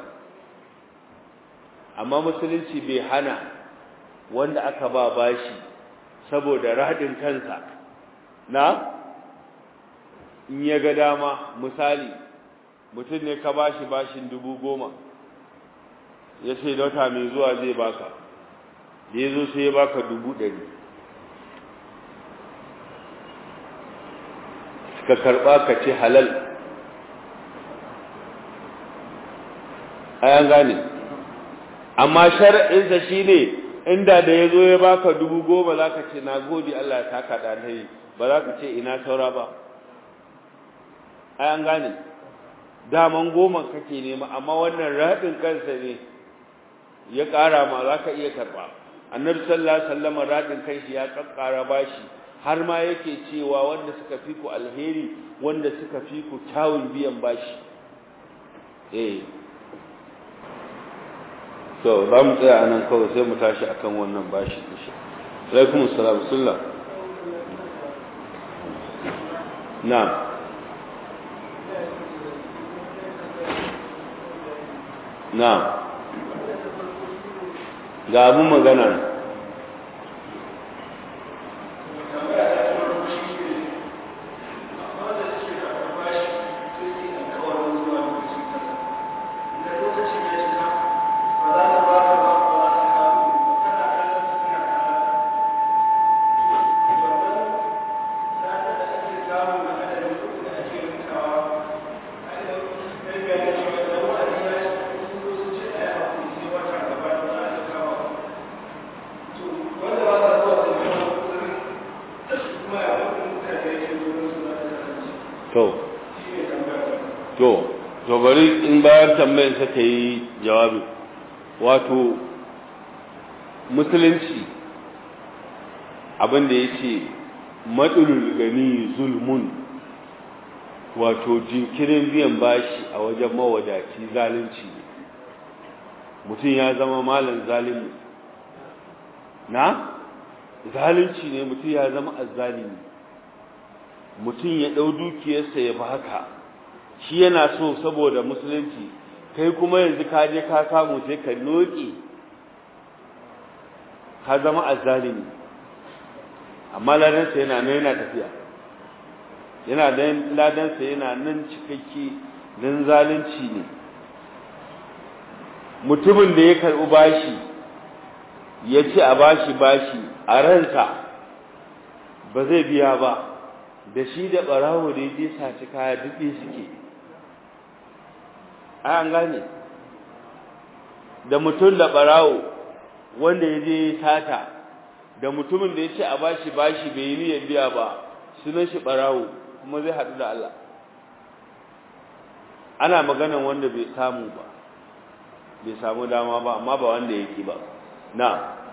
amma musulunci bai hana wanda aka ba bashi saboda radin kansa na in ya ga dama misali mutum ne ka bashi bashin dubu goma ya ce wata mai zuwa zai baka da ya zo sai ya baka dubu ɗari ka karɓa ka ce halal an gane amma shar'insa shine inda da ya zo ya baka dubu goma za ka ce na gode Allah ya taka da alheri ba za ka ce ina saura ba ai an gane daman goma kake nema amma wannan raɗin kansa ne ya ƙara ma za ka iya karɓa annabi sallallahu alaihi wasallam raɗin kanshi ya ƙaƙƙara bashi har ma yake cewa wanda suka fi ku alheri wanda suka fi ku kyawun biyan bashi eh to za mu tsaya a nan kawai sai mu tashi akan wannan bashi insha alaikum assalam sallam na'am na'am ga abun magana to to to bari in bayar tambayar sa ta yi jawabi wato musulunci abin da ya ce matsalul gani zulmun wato jinkirin biyan bashi a wajen mawadaci zalunci mutum ya zama malam zalimi na zalunci ne mutum ya zama azzalimi mutum ya ɗau dukiyarsa ya baka shi yana so saboda musulunci kai kuma yanzu ka je ka samu sai ka noke ka zama azzalimi amma ladansa yana nan yana tafiya yana da ladansa yana nan cikakke nan zalunci ne mutumin da ya karɓi bashi ya ce a bashi bashi a ransa ba zai biya ba da shi da ɓarawo da ya je saci kaya duɗe suke an gane da mutum da ɓarawo wanda ya je sata da mutumin da ya ce a bashi bashi bai yi niyyar biya ba sunan shi ɓarawo kuma zai haɗu da Allah ana maganan wanda bai samu ba bai samu dama ba amma ba wanda yake ba na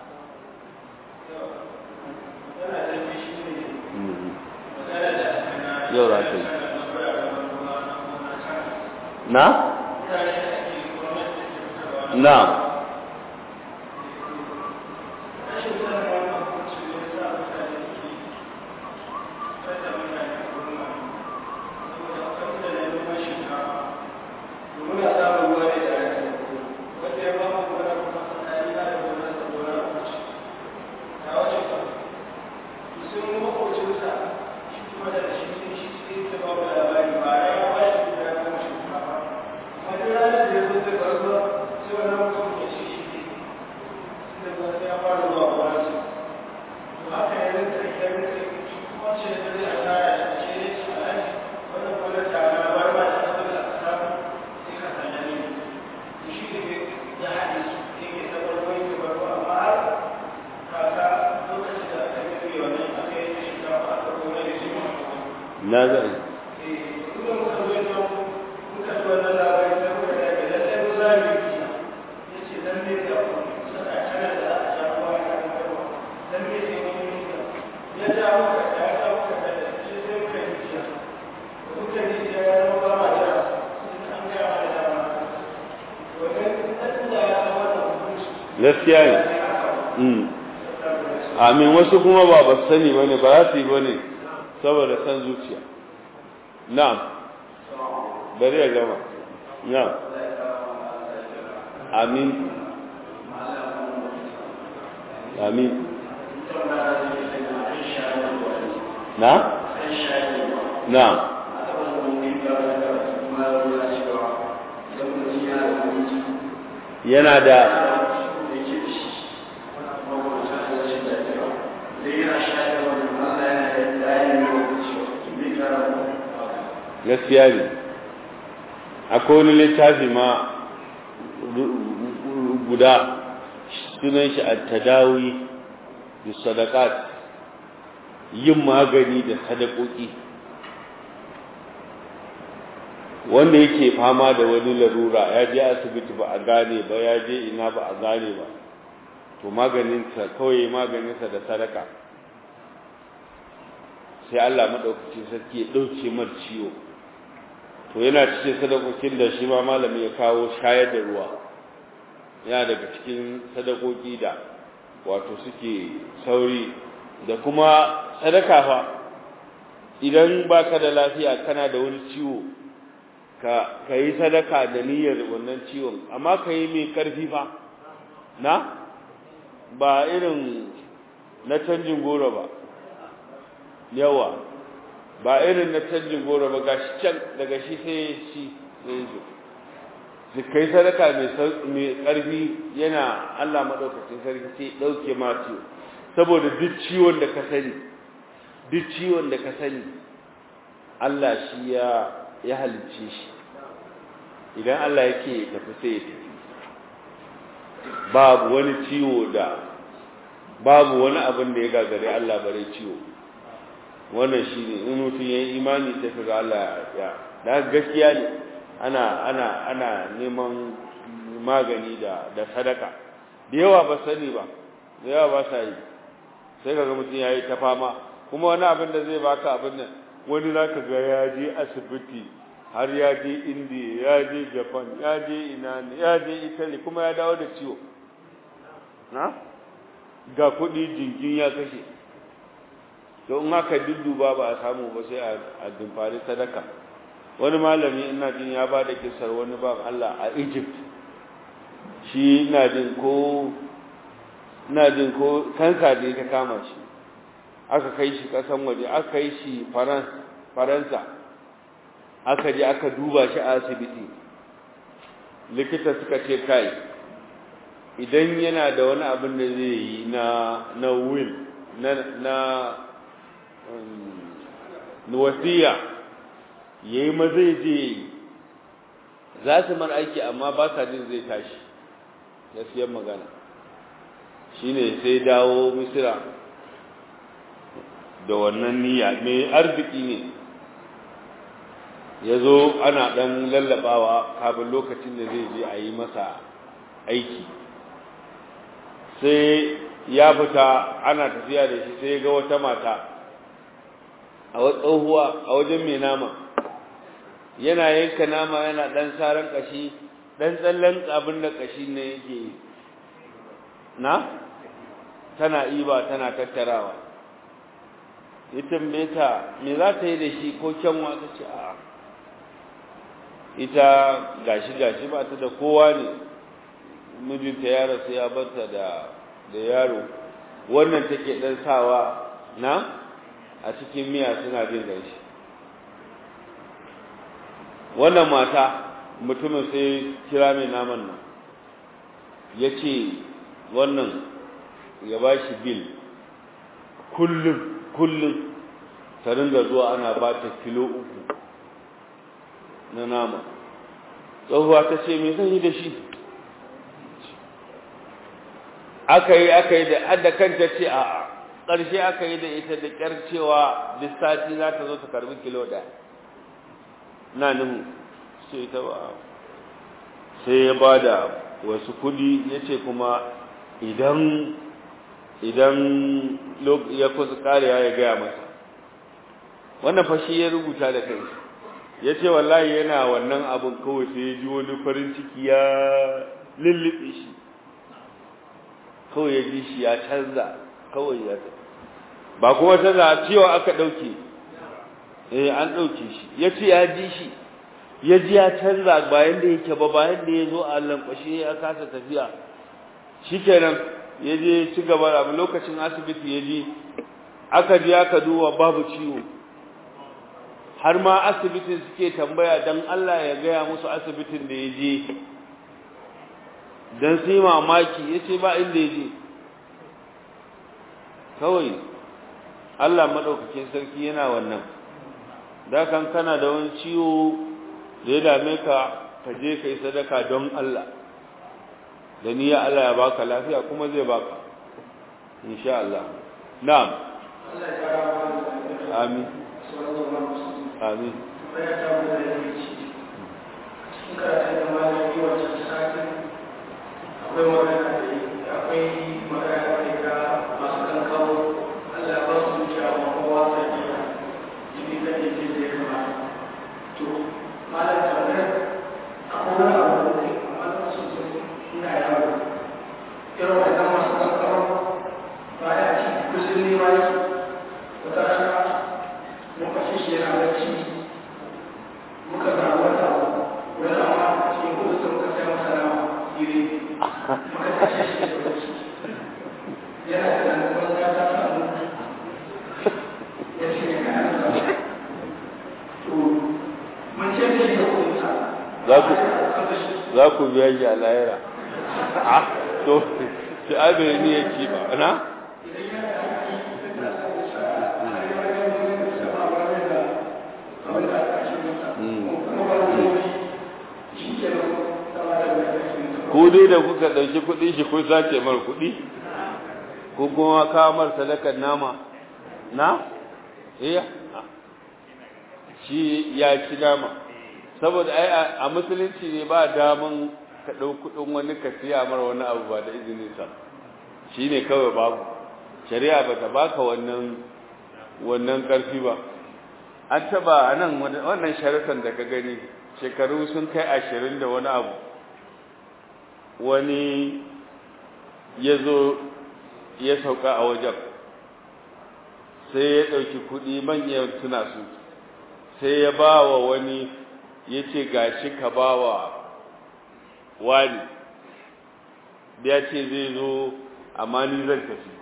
yau za ta yi na? na na zai gaskiya ne amin wasu kuma ba ba sani bane ba za su yi bane saboda san zuciya na'am bari ya gama na'am amin amin na na'am yana da gaskiya ne akwai wani littafi ma guda sunan shi at-tadawi bi sadaqat yin magani da sadakoki wanda yake fama da wani larura ya je asibiti ba a gane ba ya je ina ba a gane ba to maganinsa kawai maganinsa da sadaka sai Allah maɗaukacin sarki ya ɗauke mar ciwo to yana cikin sadakokin da shi ma malami ya kawo shayar da ruwa yana daga cikin sadakoki da wato suke sauri da kuma sadaka fa idan baka da lafiya kana da wani ciwo ka ka yi sadaka da niyyar wannan ciwon amma ka yi mai karfi fa na ba irin na canjin goro ba yawa ba irin na canjin goro ba ga shi can daga shi sai shi sai zo su kai sadaka mai karfi yana Allah maɗaukacin sarki sai ɗauke ma ciwo saboda duk ciwon da ka sani duk ciwon da ka sani Allah shi ya ya halicce shi idan Allah yake tafi sai ya tafi babu wani ciwo da babu wani abin da ya gagare Allah bare ciwo wannan shine in mutum yayi imani sai kaga Allah ya da gaskiya ne ana ana ana neman magani da da sadaka da yawa ba sani ba da yawa ba sa yi sai kaga mutum yayi ta fama kuma wani abin da zai baka abin nan wani zaka ga ya je asibiti har ya je India ya je Japan ya je ina ya je Italy kuma ya dawo da ciwo na ga kuɗi jingin ya kashe to in aka dudduba ba a samu ba sai a dimfari sadaka wani malami ina jin ya ba da kisar wani ban Allah a Egypt shi ina jin ko ina jin ko kansa ne ta kama shi aka kai shi kasan waje aka kai shi faransa aka je aka duba shi a asibiti likita suka ce kai idan yana da wani abin da zai yi na na will na na wasiya yayi ma zai je za su mar aiki amma ba sa jin zai tashi gaskiyar magana shine sai dawo misira da wannan niyya mai arziki ne ya zo ana ɗan lallabawa kafin lokacin da zai je a yi masa aiki sai ya fita ana tafiya da shi sai ga wata mata a tsohuwa a wajen mai nama yana yanka nama yana ɗan saran ƙashi ɗan tsallen abin da ƙashi ne yake na tana iba tana tattarawa ya tambaye ta me za ta yi da shi ko kyanwa ta ce a ita gashi gashi ba ta da kowa ne mijinta ya rasu ya barta da da yaro wannan take dan sawa na a cikin miya suna jin gashi wannan mata mutumin sai kira mai naman nan ya ce wannan ya ba shi bil kullum kullum ta ringa zuwa ana ba ta kilo uku na nama tsohuwa ta ce me zan yi da shi aka yi aka yi da adda kanta ce a ƙarshe aka yi da ita da ƙyar cewa lissati za ta zo ta karbi kilo ɗaya na nuhu sai ta ba sai ya ba da wasu kudi ya ce kuma idan idan ya kusa karewa ya gaya masa wannan fashi ya rubuta da kai ya ce wallahi yana wannan abin kawai sai ya ji wani farin ciki ya lullube shi kawai ya ji shi ya canza kawai ya ba kuma canza cewa aka ɗauke eh an ɗauke shi ya ce ya ji shi ya ji ya canza bayan da yake ba bayan da ya zo a lankwashe ya kasa tafiya shi kenan ya je ci gaba da lokacin asibiti ya je aka je aka duba babu ciwo har ma asibitin suke tambaya don Allah ya gaya musu asibitin da ya je don su yi mamaki ya ce ba inda ya je kawai Allah maɗaukakin sarki yana wannan da kan kana da wani ciwo da ya dame ka ka je ka yi sadaka don Allah da niyya Allah ya baka lafiya kuma zai baka insha Allah na'am amin amin akwai magana da akwai magana da masu kan kawo Allah ba su zuciya ba kowa sai ya jini da yake da ya kamata to malam tambayar akwai wani abu da ne amma na so so ina yawo irin wannan masu kan kawo baya ci kusan ne ma yi wata rana muka ci shi yana bacci muka ga wata wani amma cikin kudu sun muka sai masa nama iri muka tashi shi da bacci yana da nan kuma ya ta samu ya ce ya kana sa to mun ce da shi da kuma za ku za ku biya shi a lahira a to shi abin ne ya ci ba na ku dai da kuka ɗauki kuɗi shi kun sace mar kuɗi ko kuma kawo mar sadakar nama na iya shi ya ci nama saboda ai a musulunci ne ba daman ka ɗau kuɗin wani ka siya mar wani abu ba da izinin sa shi ne kawai babu shari'a ba ta baka wannan wannan ƙarfi ba an taba a nan wannan sharatan da ka gani shekaru sun kai ashirin da wani abu wani ya zo ya sauka a wajen sai ya ɗauki kuɗi manyan suna su sai ya ba wa wani ya ce gashi ka ba wa wani ya ce zai zo amma ni zan tafi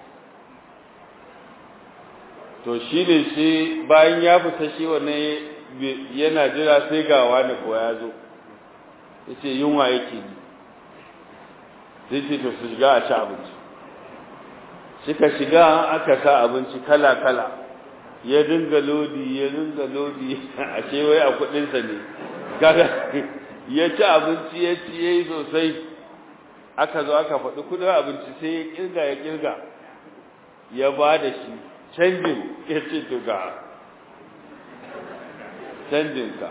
to shi ne shi bayan ya fita shi wannan yana jira sai ga wani ko ya zo ya ce yunwa yake ni sai ce to su shiga a ci abinci suka shiga aka sa abinci kala-kala ya dinga lodi ya dinga lodi a ce wai a kudinsa ne kaga ya ci abinci ya ci ya yi sosai aka zo aka faɗi kudin abinci sai ya kirga ya kirga ya ba da shi canjin ya ce to ga canjinka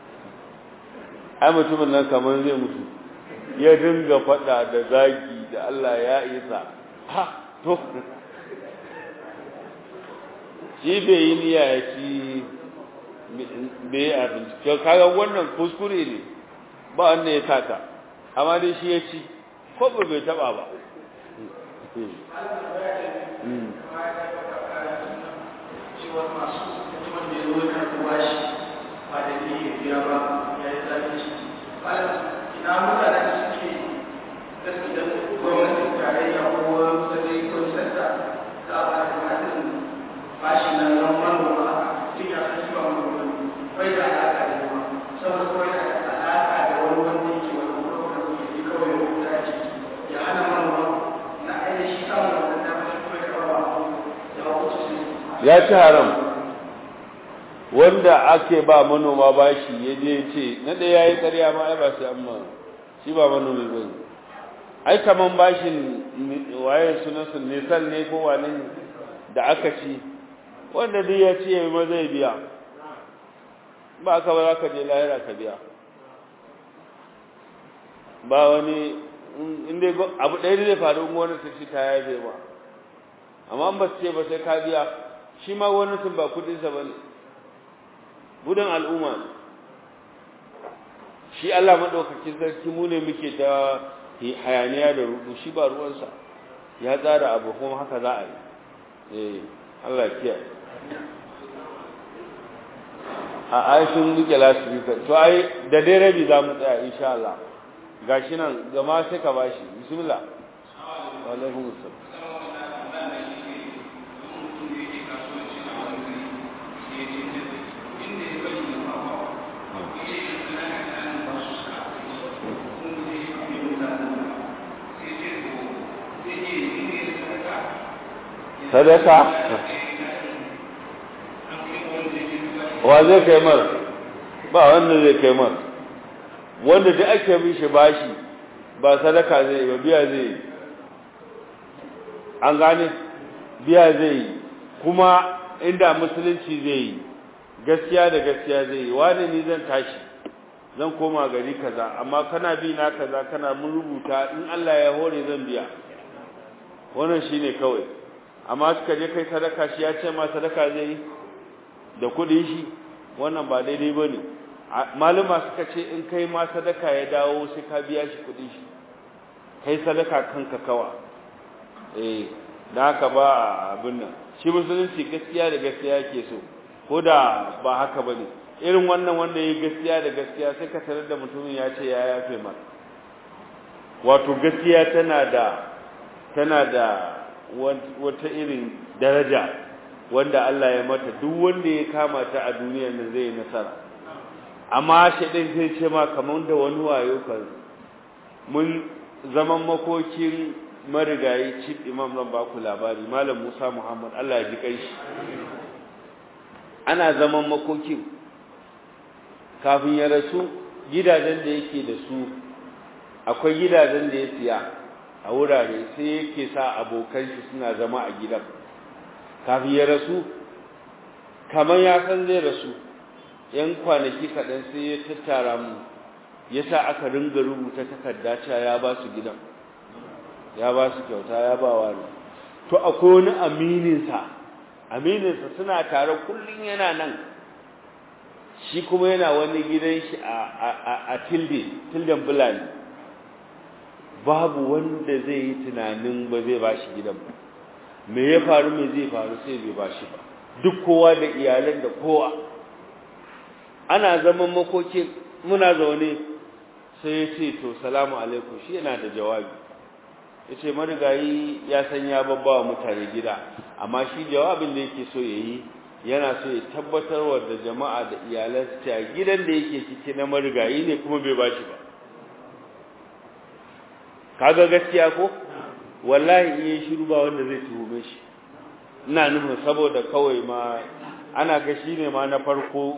ai mutumin nan kamar zai mutu ya dinga faɗa da zagi da Allah ya isa ha to shi bai yi niyya ya ci bai yi abinci kaga wannan kuskure ne ba wanda ya sata amma dai shi ya ci ko ba bai taba ba ina mutanen da suke gaskiya gwamnatin tarayya ko wani ko sassa za a ba da matin bashi na nan manoma tun ya san shi ba manoma bai da alaƙa da ruwa saboda kawai yana da alaƙa da wani wanda yake wani kuma da kuke yi kawai ya wuta ce ya hana manoma na ainihin samun wannan damar shi kawai da rawa ya hukuta su ya ci haram wanda ake ba manoma bashi ya je ce na ɗaya ya yi ƙarya ma ai ba sai amma shi ba manomi ba ne ai kaman bashin waye sunansu nisan ne ko wane ne da aka ci wanda duk ya ce ma zai biya ba aka ba za ka je lahira ka biya ba wani inda abu ɗaya zai faru in wani ta ci ta ya zai ba amma ba su ce ba sai ka biya shi ma wani sun ba kudinsa ba ne gudun al'umma ne shi Allah maɗaukakin sarki mu ne muke ta hayaniya da rudu shi ba ruwansa ya tsara abu kuma haka za a yi eh Allah ya kiyaye a aishin muke lasifika to ai da dai rabi za mu tsaya insha Allah gashi nan gama sai ka bashi bismillah wa alaikum assalam sadaka wa zai kai mar ba wanda zai kai mar wanda da ake bin shi bashi ba sadaka zai ba biya zai yi an gane biya zai yi kuma inda musulunci zai yi gaskiya da gaskiya zai yi wani ni zan tashi zan koma gari kaza amma kana bi na kaza kana mun rubuta in Allah ya hore zan biya wannan shine kawai amma suka je kai sadaka shi ya ce ma sadaka zai yi da kudin shi wannan ba daidai bane maluma suka ce in kai ma sadaka ya dawo sai ka biya shi kudin shi kai sadaka kanka kawa eh da haka ba abin nan shi musulunci gaskiya da gaskiya yake so ko da ba haka bane irin wannan wanda yayi gaskiya da gaskiya sai ka tarar da mutumin ya ce ya yafe maka wato gaskiya tana da tana da wata irin daraja wanda Allah ya mata duk wanda ya kama ta a duniyar nan zai nasara amma shaidan zai ce ma kamar da wani wayo kan mun zaman makokin marigayi chief imam zan baku labari malam Musa Muhammad Allah ya ji kai shi ana zaman makokin kafin ya rasu gidajen da yake da su akwai gidajen da ya siya a wurare sai yake sa abokan shi suna zama a gidan kafin ya rasu kamar ya san zai rasu yan kwanaki kaɗan sai ya tattara mu ya sa aka ringa rubuta takarda cewa ya ba su gidan ya ba su kyauta ya ba wani to akwai wani amininsa amininsa suna tare kullum yana nan shi kuma yana wani gidan shi a tilde tilden bulani babu wanda zai yi tunanin ba zai ba shi gidan ba me ya faru me zai faru sai bai ba shi ba duk kowa da iyalan da kowa ana zaman makokin muna zaune sai ya ce to salamu alaikum shi yana da jawabi ya ce marigayi ya san ya babba wa mutane gida amma shi jawabin da yake so ya yi yana so ya tabbatar wa da jama'a da iyalansa cewa gidan da yake ciki na marigayi ne kuma bai ba shi ba kaga gaskiya ko wallahi in yi shiru ba wanda zai tuhume shi ina nufin saboda kawai ma ana ga shi ne ma na farko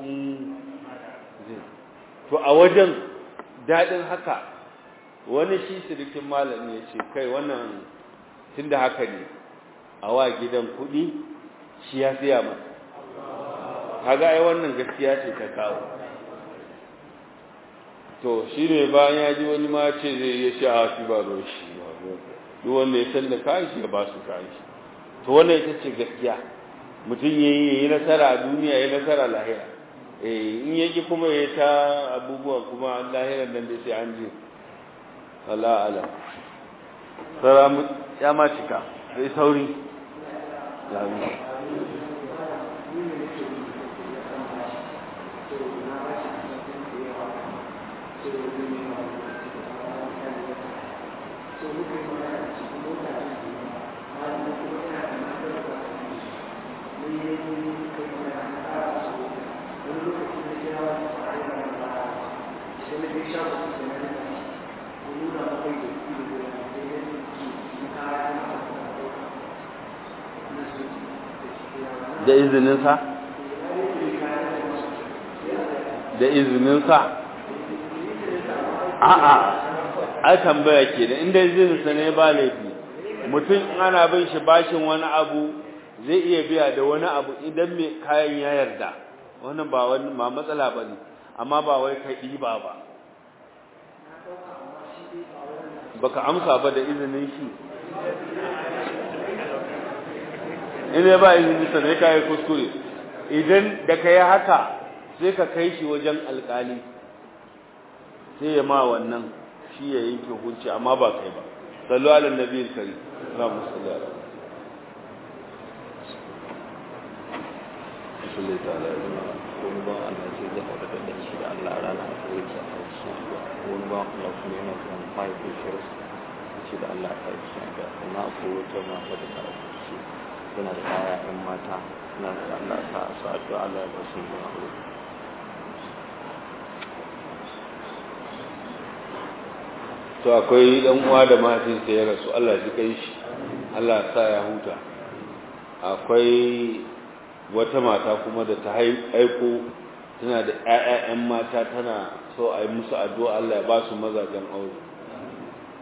to a wajen daɗin haka wani shi sirikin malami ya ce kai wannan tun da haka ne a wa gidan kuɗi shi ya siya masa kaga ai wannan gaskiya ce ta kawo to shi ne bayan ya ji wani ma ce zai yi shi a shi ba ruwan shi duk wanda ya san da kayan shi ya ba su kayan shi to wannan ita ce gaskiya mutum ya yi nasara a duniya ya nasara lahira eh in yaki kuma ya ta abubuwa kuma lahiran nan da sai an je Allah ala sara ya ma cika sai sauri da izininsa da izininsa a'a ai tambaya ke da inda izininsa ne ba laifi mutum ana bin shi bashin wani abu zai iya biya da wani abu idan mai kayan ya yarda wannan ba wani ma matsala ba ne amma ba wai kai ɗiba ba baka amsa ba da izinin shi in ya ba izini sa ne kai kuskure idan da kai haka sai ka kai shi wajen alkali sai ya ma wannan shi ya yanke hukunci amma ba kai ba sallu ala nabiyil karim Allahumma salli ala salli ta'ala wani ba Allah ce zai faɗa da shi da Allah rana a kawai ta a shi wani ba Allah kuma yana kan five years shi da Allah ta yi shi da na akwai wata mata da ta shi suna da kaya ‘yan mata suna da Allah ta su addu'a Allah ya ba su yi aure. to akwai dan uwa da mahaifinsa ya rasu Allah ji kai shi Allah sa ya huta akwai wata mata kuma da ta aiko tana da ƴaƴan mata tana so a yi musu addu'a Allah ya ba su mazajen aure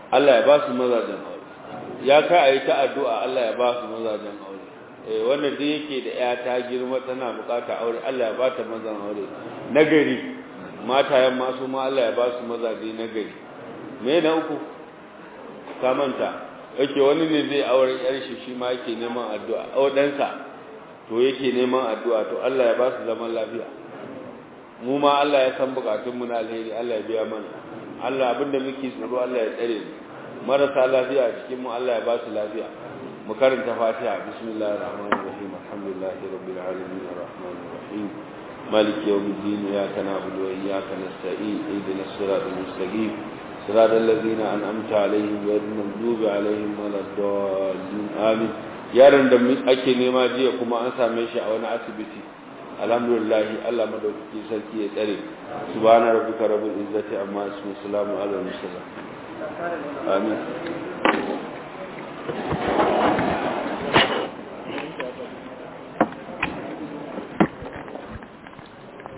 Allah ya ba su mazajen aure ya ka a yi ta addu'a Allah ya ba su mazajen aure eh wanda da yake da ya ta girma tana bukata aure Allah ya ba ta mazan aure nagari matayen masu ma Allah ya ba su mazaje nagari me na uku ka manta yake wani ne zai aure yar shi shi ma yake neman addu'a audansa to yake neman addu'a to Allah ya ba su zaman lafiya mu ma Allah ya san bukatun mu na alheri Allah ya biya mana Allah abinda muke tsaro Allah ya tsare mu marasa lafiya a cikin mu Allah ya ba su lafiya mu karanta Fatiha bismillahir rahmanir rahim alhamdulillahi rabbil alamin arrahmanir rahim مالك يوم الدين إياك نعبد وإياك نستعين اهدنا الصراط المستقيم صراط الذين أنعمت عليهم غير المغضوب عليهم ولا الضالين آمين yaron da ake nema jiya kuma an same shi a wani asibiti alhamdulillah Allah madaukaki sarki ya tsare subhana rabbika rabbil izzati amma yasifun salamun alal mursalin amin